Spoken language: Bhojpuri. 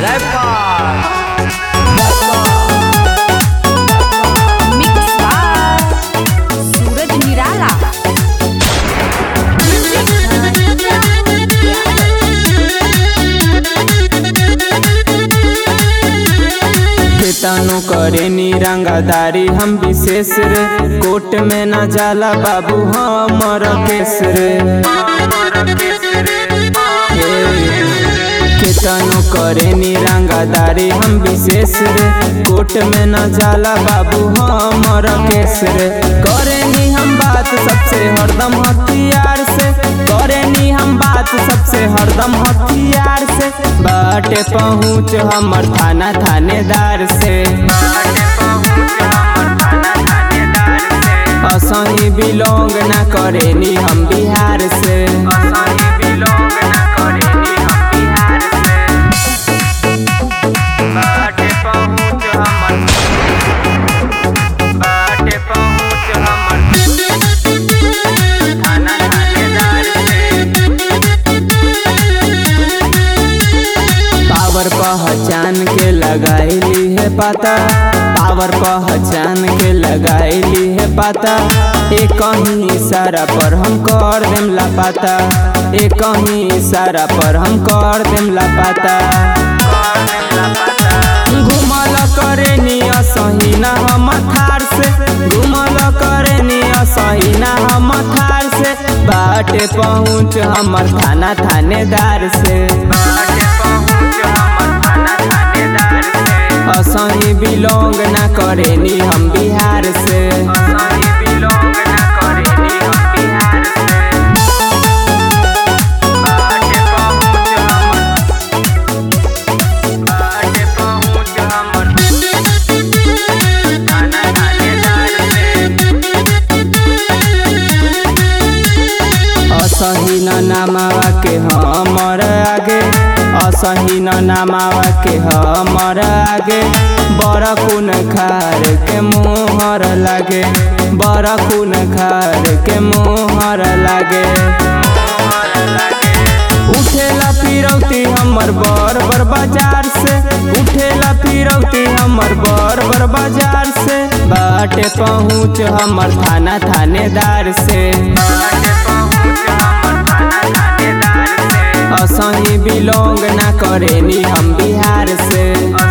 रैपर Mix by सूरज निराला केतनो करे निरंगादारी हम विशेष रे कोर्ट में न जाला बाबू हमर केस रे हे, केतनो करे निरंगादारी हम विशेष रे कोर्ट में न जाला बाबू हमर केस रे करे नी हम बात सबसे हरदम हथियार से करे नी हम बात सबसे हरदम हथियार से बाटे पहुँच हमर थाना थानेदार से असही बिलोंग ना करे नी हम बिहार से बाटे पहुँच हमर बाटे पहुँच हमर थाना थानेदार से पावर पहचान के लगाईली है पता पावर पहचान के लगाईली है पता एक कहीं इशारा पर हम कर देम लापता एक कहीं इशारा पर हम कर देम लापता घुमल करे नी असही ना हम थार से घुमल करे नी असही ना हम थार से बाटे पहुँच हमर थाना थानेदार से असही बिलोंग ना करे नी हम बिहार से असही न नामावा के हमर आगे असही न नामावा के हमर आगे बड़ा खून खार के मुहर लागे बड़ा खून खार के मुहर लागे उठेला फिरौती हमर बर बर बाजार से उठेला फिरौती हमर बर बर बाजार से बाटे पहुँच हमर थाना थानेदार से असही बिलोंग ना करे नी हम बिहार से